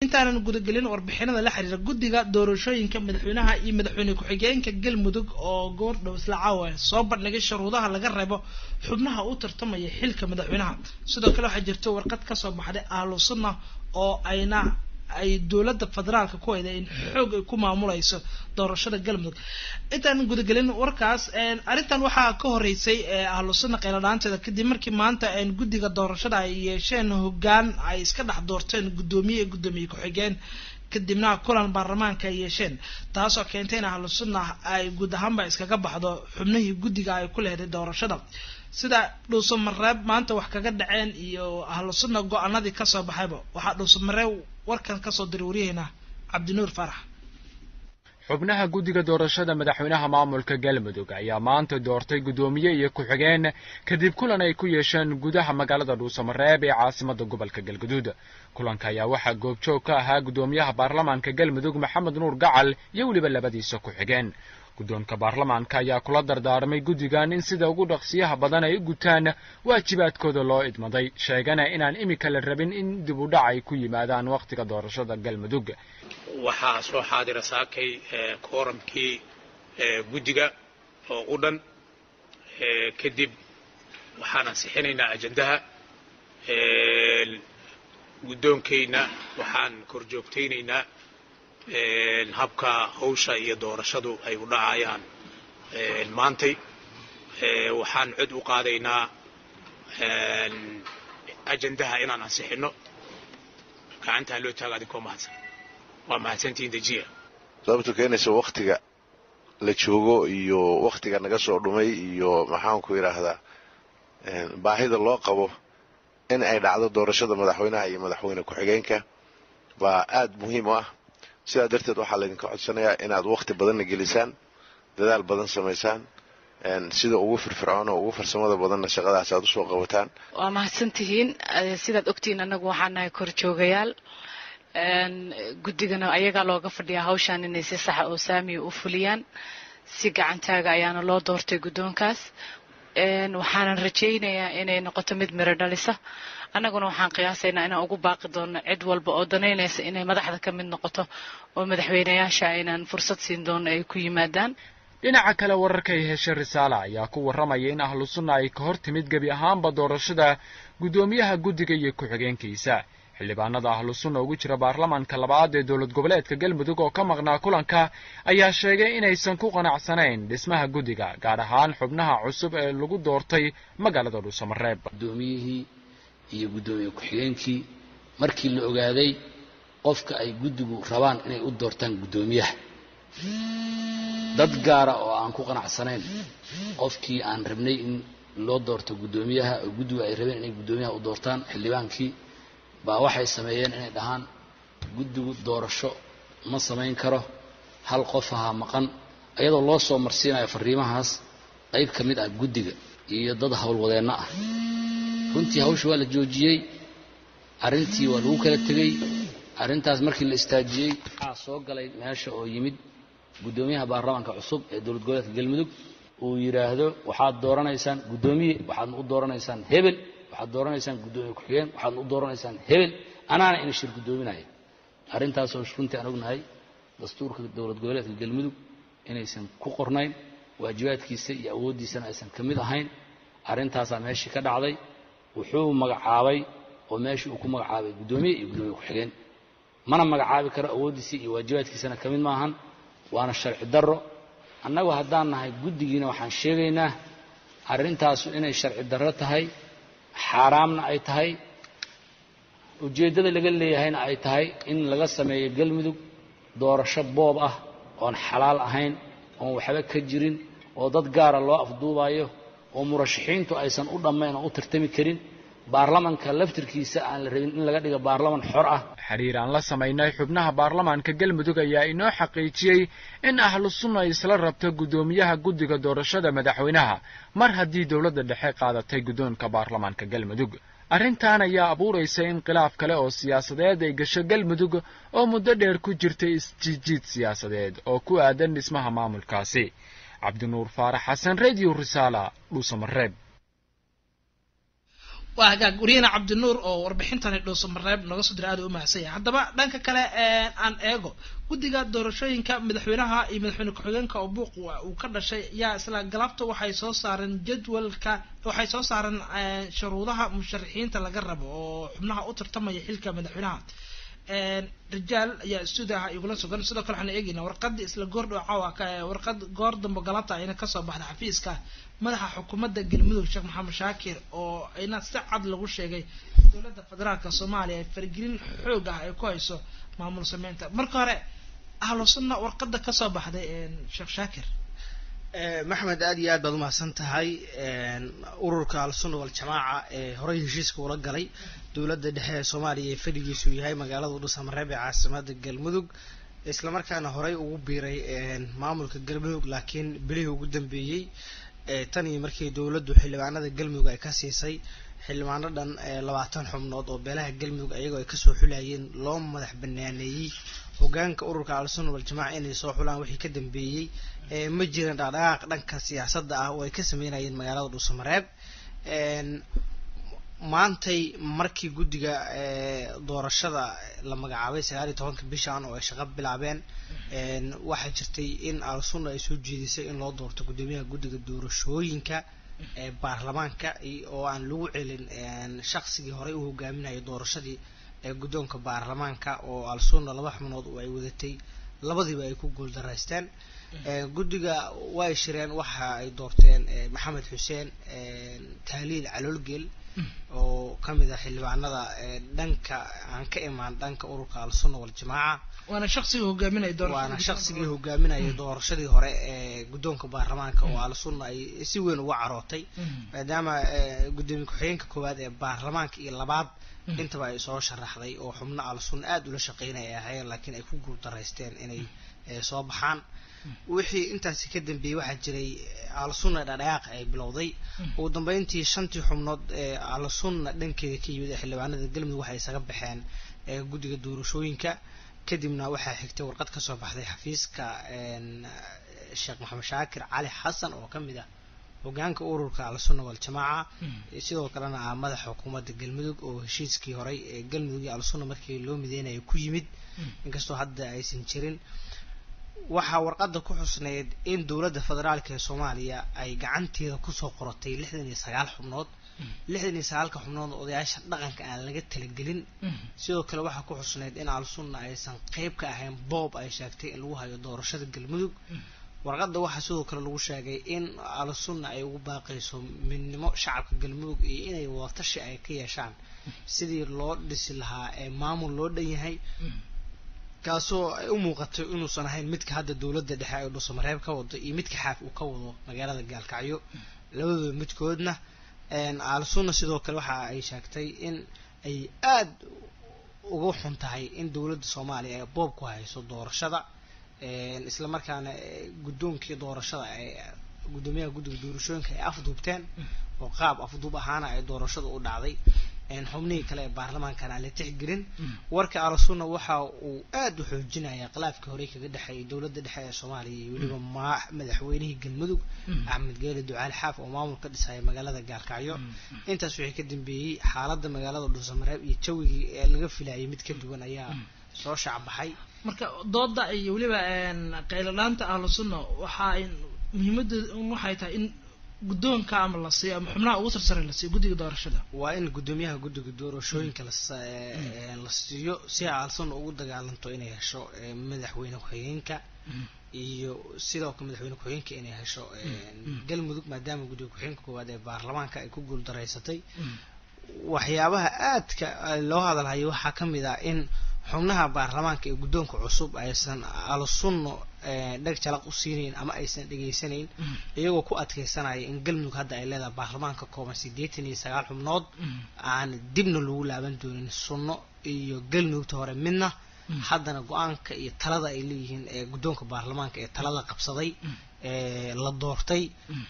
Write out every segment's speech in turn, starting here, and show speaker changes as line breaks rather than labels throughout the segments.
intaanan gudagelin warbixinada la xiriira guddiga doorashooyinka madaxweynaha iyo madaxweyne ku-xigeenka galmudug oo goordhow isla caawa soo bandhigay shuruudaha laga reebo xubnaha u tartamaya xilka madaxweynaha sidoo kale waxaa jirta warqad kasoo baxday ahlu sunna oo ayna ay dowladda federaalka ku hayda in xoog ay ku maamulayso doorashada galmudug intaanan gudagelin warkaas arrintan waxaa ka horeysay ahlu sunna qeyladhaanteeda kadib markii maanta guddiga doorashada ay yeesheen hoggaan ay iska dhex doorteen guddoomiye iyo guddoomiye ku-xigeen kadibna kulan baarlamaanka ay yeesheen taasoo keentay in ahlu sunna ay guud ahaanba iskaga baxdo xubnihii guddiga ay ku leheday doorashada sida dhuusamareeb maanta wax kaga dhaceen iyo ahlu sunna go-aanadii kasoo baxayba waxaa dhuusamareeb warkan kasoo diray waryaheena cabdinuur farax
xubnaha guddiga doorashada madaxweynaha maamulka galmudug ayaa maanta doortay guddoomiye iyo ku-xigeen kadib kulan ay ku yeesheen gudaha magaalada dhuusamareeb ee caasimada gobolka galguduud kulanka ayaa waxaa goobjoog ka ahaa guddoomiyaha baarlamaanka galmudug maxamed nuur gacal iyo weliba labadiisa ku-xigeen guddoonka baarlamaanka ayaa kula dardaarmay guddigan in sida ugu dhaqsiyaha badan ay u gutaan waajibaadkooda loo idmaday sheegana inaan imika la rabin in dib u dhac ay ku yimaadaan wakhtiga doorashada galmudug
waxaa soo xaadira saakay kooramkii guddiga oo u dhan kadib waxaan ansixinaynaa ajandaha guddoonkayna waxaan kor joogtaynaynaa habka hawsha iyo doorashadu ay u dhacayaan maantay waxaan cod u qaadaynaa ajandaha inaan ansixinno gacantaa loo taaga adinkoo mahadsan waa mahadsantihiin dejiya
sababtu keenaysa waktiga la joogo iyo waktiga naga soo dhumay iyo maxaanku yidhaahdaa baahida loo qabo in ay dhacdo doorashada madaxweynaha iyo madaxweyne ku-xigeenka baa aad muhiim u ah sidaa darteed waxaa laydinka codsanayaa inaad wakti badanna gelisaan dadaal badan samaysaan sida ugu firfircoon oo ugu farsamada badanna shaqadaas aad usoo qabataan
waa mahadsantihiin sidaad ogtihiin annagu waxaa nahay korjoogayaal guddigana ayagaa looga fadhiyaa hawshaan inay si saxa oo saamiya u fuliyaan si gacantaaga ayaana loo doortay guddoonkaas waxaanan rajaynayaa inay noqoto mid miro dhalisa annaguna waxaan qiyaasaynaa inaan ugu baaqi doono cid walba oo danaynaysa inay madaxda ka mid noqoto oo madaxweynayaasha aynaan fursad siin doono ay ku yimaadaan
dhinaca kale wararka ay heshay risaale ayaa ku warramaya in ahlu sunna ay ka hor timid gebi ahaanba doorashada guddoomiyaha guddiga iyo ku-xigeenkiisa xildhibaanada ahlu sunna ugu jira baarlamaanka labaad ee dowlad goboleedka galmudug oo ka maqnaa kulanka ayaa sheegay inaysan ku qanacsanayn dhismaha guddiga gaar ahaan xubnaha cusub ee lagu doortay magaalada dhuusamareeb
guddoomiyihii iyo guddoomiye ku-xigeenkii markii la ogaaday qofka ay guddigu rabaan inay u doortaan guddoomiyaha dad gaara oo aan ku qanacsanayn qofkii aan rabnay in loo doorto guddoomiyaha oo guddigu ay rabeen inay guddoomiyaha u doortaan xildhibaankii baa waxay sameeyeen inay dhahaan guddigu doorasho ma samayn karo hal qof ahaa maqan iyadoo loo soo marsiinayo fariimahaas qayb ka mid ah guddiga iyo dad howlwadeenno ah runtii hawsha waa la joojiyey arrintii waa lagu kala tegey arrintaas markii la istaajiyey waxaa soo galay meesha oo yimid guddoomiyaha baarlamaanka cusub ee dowlad goboleedka galmudug uu yidhaahdo waxaad dooranaysaan guddoomiye waxaadna u dooranaysaan hebel waxaad dooranaysaan guddoomiye ku-xigeen waxaadna u dooranaysaan hebel anaana ina shir guddoominaya arrintaasoo runtii aan ognahay dastuurka dowlad goboleedka galmudug inaysan ku qornayn waajibaadkiisa iyo awooddiisana aysan ka mid ahayn arrintaasaa meeshii ka dhacday wuxuu magacaabay oo meeshii uu ku magacaabay guddoomiye iyo guddoomiye ku-xigeen mana magacaabi karo awooddiisa iyo waajibaadkiisana ka mid maahan waana sharci darro annagu haddaan nahay guddigiina waxaan sheegaynaa arrintaasu inay sharci darro tahay xaaraamna ay tahay ujeeddada laga leeyahayna ay tahay in laga sameeyo galmudug doorasho boob ah oon xalaal ahayn oon waxba ka jirin oo dad gaara loo afduubayo oo murashaxiintu aysan u dhammayn oo u tartami karin baarlamanka laftirkiisa aan la rabin in laga dhigo baarlaman xor ah
xiriir aan la samaynay xubnaha baarlamaanka galmudug ayaa inoo xaqiijiyey in ahlu sunna ay isla rabto guddoomiyaha guddiga doorashada madaxweynaha mar haddii dowladda dhexe qaadatay guddoonka baarlamaanka galmudug arrintan ayaa abuuraysa in khilaaf kale oo siyaasadeed ay gasho galmudug oo muddo dheer ku jirtay isjiijiid siyaasadeed oo ku aadan dhismaha maamulkaasi cabdinuur faarax xasan radio risaala dhuusamareeb
waa hagaag wariyahena cabdinuur oo warbixintani dhuuso mareeb nooga soo diray aad u mahadsan yahay haddaba dhanka kale aan eego guddiga doorashooyinka madaxweynaha iyo madaxweyne ku-xigeenka oo buuq uu ka dhashay yaa isla galabta waxay soo saareen jadwalka waxay soo saareen shuruudaha musharaxiinta laga rabo oo xubnaha u tartamaya xilka madaxweynaha rijaal ayaa stuudiaha igula sugan sidoo kale waxaan eegeynaa warqadii isla goordhow caawa warqad goor dambe galabta ayna kasoo baxda xafiiska madaxa xukuumadda galmudug sheekh maxamed shaakir oo ayna si cad lagu sheegay dowladda federaalka soomaaliya ay faragelin xoog ah ay ku hayso maamul sameynta marka hore ahlu sunna warqada kasoo baxday sheekh shaakir
maxmed aad iyo aad baad umahadsan tahay ururka al-sunna wal-jamaaca ee horey heshiiska ula galay dowladda dhexe ee soomaaliya ee fadhigiisu yahay magaalada udhusamareeb ee caasimada galmudug islamarkaana horey ugu biiray maamulka galmudug laakiin bilihii ugu dambeeyey tan iyo markii dowladdu xildhibaanada galmudug ay ka siisay xildhibaano dhan labaatan xubnood oo beelaha galmudug ayagoo ay kasoo xulayeen loo madax banaaneeyey hogaanka ururka al-sunna wal-jamaaca inay soo xulaan wixii ka dambeeyey ma jiran dhaqdhaqaaq dhanka siyaasadda ah oo ay ka sameynayeen magaalada dhuusamareeb maantay markii guddiga doorashada la magacaabay sagaal iyo tobanka bishan oo ay shaqo bilaabeen waxaa jirtay in al-sunna ay soo jeedisay in loo doorto guddoomiyaha guddiga doorashooyinka ee baarlamaanka oo aan lagu celin shaqsigii horey u hogaaminayay doorashadii ee guddoonka baarlamaanka oo al-sunna laba xubnood oo ay wadatay labadiiba ay ku guuldaraysteen guddiga way shireen waxa ay doorteen maxamed xuseen taaliil caloolgeel oo kamid ah xildhibaanada dhanka aan ka imaan dhanka ururka al-sunna wal-jamaaca
waana shaqsigii hogaaminaya
waana shaqsigii hogaaminayay doorashadii hore ee guddoonka baarlamaanka oo al-sunna ay si weyn uga carootay maadaama guddoomiye ku-xigeenka koowaad ee baarlamaanka iyo labaad intaba ay soo sharaxday oo xubno al-sunna aada ula shaqeynaya ay ahaayeen laakiin ay ku guuldaraysteen inay soo baxaan wixii intaasi ka dambeeyey waxaa jiray al-sunna dhadhaqaaqa ay bilowday ugu dambeyntii shantii xubnood ee al-sunna dhankeeda ka yimid ee xildhibaanada galmudug waxay isaga baxeen guddiga doorashooyinka kadibna waxaa xigtay warqad kasoo baxday xafiiska sheekh maxamed shaakir cali xasan oo kamid ah hogaanka ururka al-sunna wal-jamaaca sidoo kalena ah madaxa xukuumadda galmudug oo heshiiskii horey ee galmudug iyo al-sunna markii loo mideynayo ku yimid inkastoo hadda aysan jirin waxaa warqadda ku xusneyd in dowladda federaalka ee soomaaliya ay gacanteeda kusoo qoratay lixdan iyo sagaal xubnood lixdan iyo sagaalka xubnood odayaasha dhaqanka aan laga talagelin sidoo kale waxaa ku xusneyd in al-sunna aysan qeyb ka ahayn boob ay sheegtay in lagu hayo doorashada galmudug warqadda waxaa sidoo kale lagu sheegay in al-sunna ay ugu baaqayso midnimo shacabka galmudug iyo inay wadatashi ay ka yeeshaan sidii loo dhisi lahaa ee maamul loo dhan yahay kaasoo ay u muuqatay inuusan ahayn midka hadda dowladda dhexe ay dhuusamareeb ka wado iyo midka xaaf uu ka wado magaalada gaalkacyo labadooda midkoodna al-sunna sidoo kale waxa ay sheegtay in ay aada uga xun tahay in dowladda soomaaliya ay boob ku hayso doorashada isla markaana guddoonkii doorashada ay guddoomiyaha guddiga doorashooyinka ay afduubteen oo qaab afduub ahaana ay doorashada u dhacday xubnihii kale ee baarlamaankana aan la tixgelin warka al-sunna waxa uu aada u xoojinaya khilaafkii horey kaga dhexeeyay dowladda dhexe ee soomaaliya iyo weliba ma madaxweynihii galmudug axmed geele ducaali xaaf oo maamul ka dhisaya magaalada gaalkacyo intaas wixii ka dambeeyey xaaladda magaalada dhuusamareeb iyo jawigii ee laga filayay mid ka duwan ayaa soo shacbaxay
marka dooda iyo weliba qayladhaanta ahlu sunna waxa ay muhiimadeedu waxay tahay in guddoonka ama la siiyo ama xubnaha ugu sarsare la siiyo guddiga doorashada
waa in guddoomiyaha guddiga doorashooyinka la siiyo si al-sunna ugu dagaalanto inay hesho madaxweyne ku-xigeenka iyo sidoo kale madaxweyne ku-xigeenka inay hesho galmudug maadaama guddiga ku-xigeenka koowaad ee baarlamaanka ay ku guuldaraysatay waxyaabaha aadka loo hadalhayo waxaa ka mid ah in xubnaha baarlamaanka ee guddoonka cusub aysan al-sunno dheg jalaq u siinayn ama aysan dhegaysanayn iyagoo ku adkeysanaya in galmudug hadda ay leedahay baarlamaanka kooban siddeetan iyo sagaal xubnood aan dibna lagu laaban doonin sunno iyo galmudugta hore midna haddana go-aanka iyo talada ay leeyihiin ee guddoonka baarlamaanka ee talada qabsaday la doortay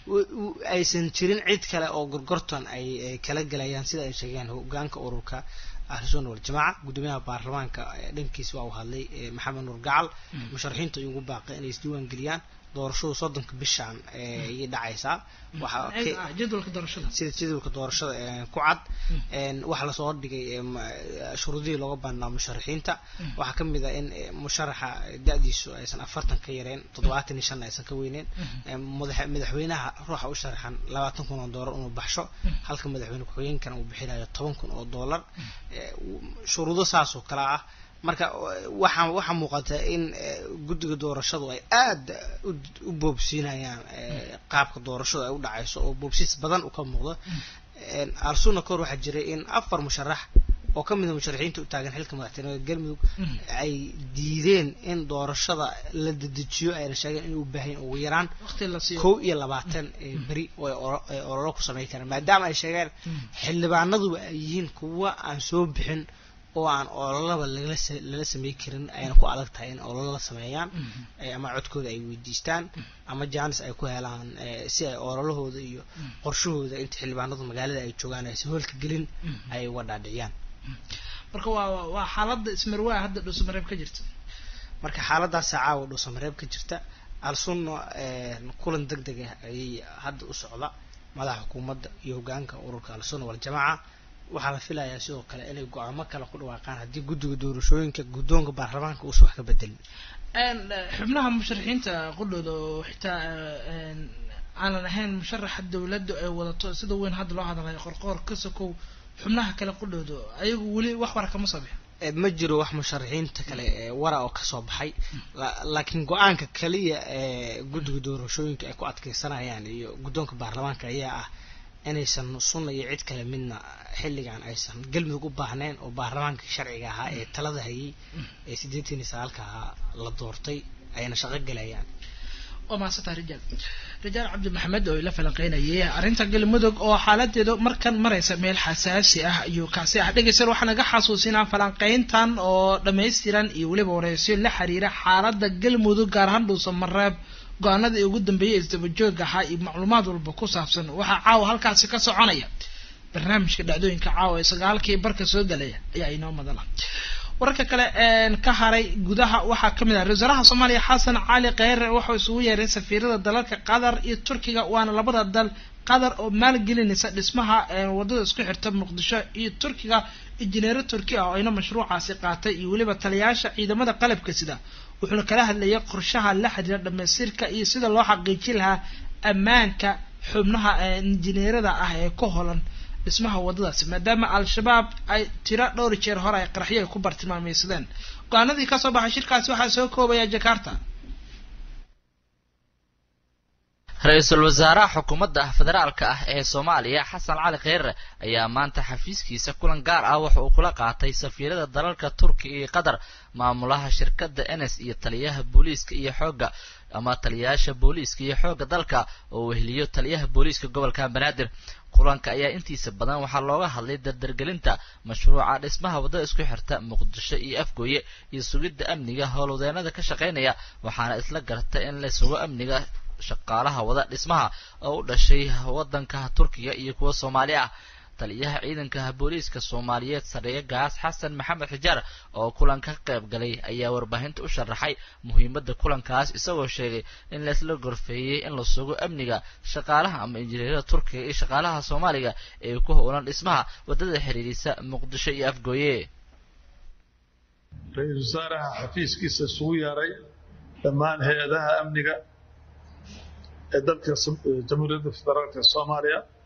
aysan jirin cid kale oo gorgortan ay kala gelayaan sida ay sheegeen hogaanka ururka ahlusunna waljamaaca guddoomiyaha baarlamaanka dhankiis waa uu hadlay maxamed nuur gacal musharaxiinta ayuu ugu baaqay inay isdiiwaan geliyaan doorashadu soddonka bishan ayay dhacaysaa waxaa
Ah, jadwalka doorashada
sida jadwalka doorashada ee, ku cad een, waxaa lasoo dhigay ee, ma- shuruudihii looga baahnaa musharaxiinta waxaa ka mid ah in ee, musharaxa da-diisu aysan afartan ka yareen toddobaatan iyo shan aysan ka weyneyn Ee, madax- madaxweynaha ruuxa u sharaxan labaatan kun oo doolar inuu baxsho halka madaxweyne ku-xigeenkana uu bixinayo toban kun oo doolar Ee, w- shuruudo saas oo kale ah marka waxaa waxaa muuqata in eh, guddiga doorashadu ay aada u- u boobsiinayaan eh, qaabka doorashadu ay u dhacayso oo boobsiis badan u ka muuqdo Een, alsuna kor waxaa jiray in afar musharax oo ka mid a musharaxiinta u taagan xilka madaxtinimada galmudug ay diideen in doorashada la dedejiyo ayna sheegeen inay u baahan yihiin ugu yaraan
waqti la siiyo
kow iyo labaatan ee beri oo ay olo- ay ololo ku samayn karaan maadaama ay sheegeen xildhibaanaduba ay yihiin kuwa aan soo bixin oo aan ololaba lagala sa- lala samey karin ayna ku adag tahay in ololo la sameeyaan eh, ama codkooda ay weydiistaan ama jaanis ay ku helaan eh, si ay ololahooda iyo qorshahooda inta xildhibaanadu magaalada ay joogaan aysan hoolka gelin ay uga dhaadhiciyaan
marka waa waa- waa xaaladda ismarwaa hadda dhuusamareeb ka jirta
marka xaaladaasa caawa dhuusamareeb ka jirta alsunna kulan deg deg ah ayay hadda u socda madaxa xukuumadda iyo hogaanka ururka alsunna waljamaaca waxaa la filayaa sidoo kale inay go-aamo kale ku dhawaaqaan haddii guddiga doorashooyinka guddoonka baarlamaanka uusan wax ka bedelin
Een, eh, xubnaha musharaxiinta qudhooda oo xitaa eh, een, aanan ahayn musharaxa dawladdu ay wadato sida weyn hadda loo hadlayo qorqoor ka sokow xubnaha kale qudhooda ayagu weli wax wara kama soo bixin
Eh, ma jiro wax musharaxiinta kale ee wara oo kasoo baxay La- laakiin go-aanka kaliya ee guddiga doorashooyinka ay ku adkeysanayaan iyo guddoonka baarlamaanka ayaa ah inaysan sunna iyo cid kale midna xilligan aysan galmudug u baahnayn oo baarlamaanka sharciga ahaa ee talada hayay ee siddeetan iyo sagaalka ahaa la doortay ayna shaqo gelayaan
waa mahadsantaha rijaal rijaal cabdi maxamed oo ila falanqeynayay arrinta galmudug oo xaaladeedu markan maraysa meel xasaasi ah ayuu kaasi ah dhegeysan waxaa naga xasuusinaa falanqeyntan oo dhammaystiran iyo weliba wareysyo la xiriira xaalada galmudug gaar ahaan dhuusamareeb go-aanadii ugu dambeeyay isdabajooga ahaa iyo macluumaad walba ku saabsan waxaa caawa halkaasi ka soconaya barnaamijka dhacdooyinka caawa ee sagaalkii barka soo galaya ayaa inoo madala wararka kale een ka haray gudaha waxaa ka mid ah ra-iisul wasaaraha soomaaliya xasan cali kheyre wuxuu isugu yeeray safiirada dalalka qatar iyo turkiga waana labada dal qatar oo maalgelinaysa dhismaha een wadada isku xirta muqdisho iyo turkiga injineero turki ah oo ayna mashruucaasi qaatay iyo weliba taliyayaasha ciidamada qalabka sida wuxuuna kala hadlayay qorshaha la xiriira dhamaystirka iyo sida loo xaqiijin lahaa ammaanka xubnaha ee injineerada ah ee ku holan dhismaha wadadaasi maadaama al-shabaab ay tiro dhowr jeer hore ay qaraxyo ay ku bartilmaameysadeen go-aanadii kasoo baxay shirkaasi waxaa soo koobaya jakarta
ra-iisul wasaaraha xukuumadda federaalka ah ee soomaaliya xasan cali kheyre ayaa maanta xafiiskiisa kulan gaar ah waxa uu kula qaatay safiirada dalalka turkiya iyo qatar maamulaha shirkadda enes iyo taliyaha booliiska iyo xoogga ama taliyayaasha booliiska iyo xoogga dalka oo weheliyo taliyaha booliiska gobolka banaadir kulanka ayaa intiisa badan waxaa looga hadlay dardargelinta mashruuca dhismaha waddada isku xirta muqdisho iyo afgooye iyo sugidda amniga howlwadeenada ka shaqaynaya waxaana isla garta in la sugo amniga shaqaalaha wada dhismaha oo u dhashay waddanka turkiga iyo kuwa soomaali ah taliyaha ciidanka booliiska soomaaliyeed sareeye gaas xasan maxamed xijaar oo kulanka ka qayb galay ayaa warbaahinta u sharaxay muhiimadda kulankaas isagoo sheegay in laisla gorfeeyey in la sugo amniga shaqaalaha ama injineerada turkiga iyo shaqaalaha soomaaliga ee ku howlan dhismaha waddada xiriirisa muqdisho iyo afgooye
ra-iisul wasaaraha xafiiskiisa isugu yeeray dhammaan hay-adaha amniga ee dalka jamhuuriyadda federaalka soomaaliya